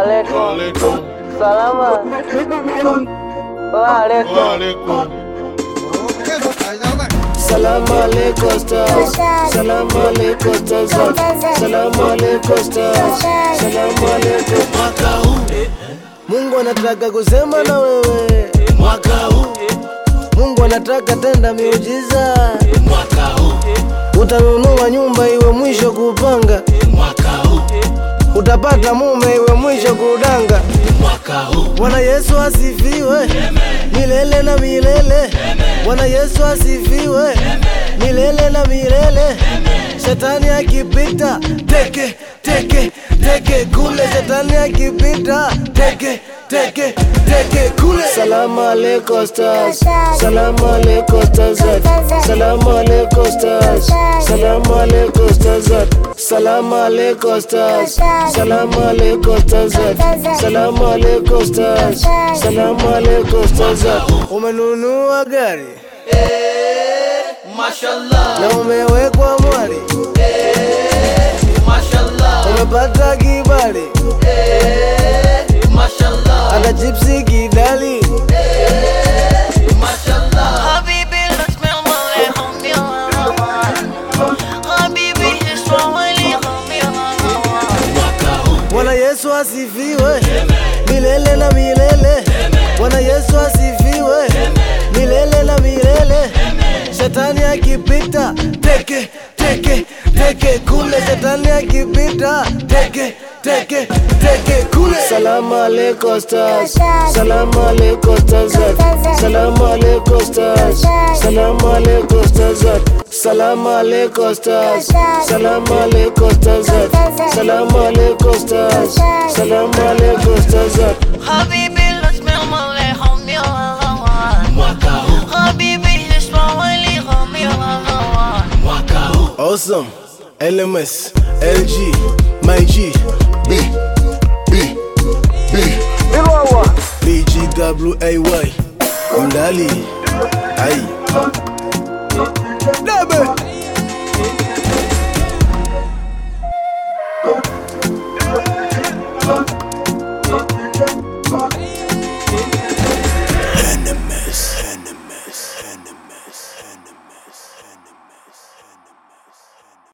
Waalaikum. Salama. Waalaikum. Salamu alaikum stars. Salamu alaikum stars. Salamu alaikum stars. Salamu alaikum. Mwaka huu Mungu anataka kusema na wewe. Mwaka huu Mungu anataka tenda miujiza. Mwaka huu utanunua nyumba iwe mwisho kupanga. Mwaka huu utapata mume iwe mwisho kudanga. Mwaka huu Bwana Yesu asifiwe milele na milele. Bwana Yesu asifiwe milele na milele. Shetani akipita teke teke teke kule, shetani akipita teke teke teke kule. Salamu alaikum stars, salamu alaikum stars, salamu alaikum stars, salamu alaikum stars, salamu alaikum stars, salamu alaikum stars, salamu alaikum stars, salamu alaikum stars. Umenunua gari Mashallah, na umewekwa mwari, mashallah, umepata kibali mashallah, hata chipsi kidali. mashallah. حبيبي لا تسمع عليهم يا حبيبي اسمع عليهم يا Bwana Yesu asifiwe milele na milele. Bwana Yesu asifiwe milele na milele. Shetani akipita teke teke teke kule, shetani akipita teke teke teke kule. Salamu alaikum stars, salamu alaikum stars, salamu alaikum stars, salamu alaikum stars, salamu alaikum stars, salamu alaikum stars, salamu alaikum stars, salamu alaikum stars. حبيبي لا تسمع عليهم يا حبيبي اسمع عليهم يا Awesome, LMS, LG, my G, B, B, B, BGWAY, Mdali, ay. Debe.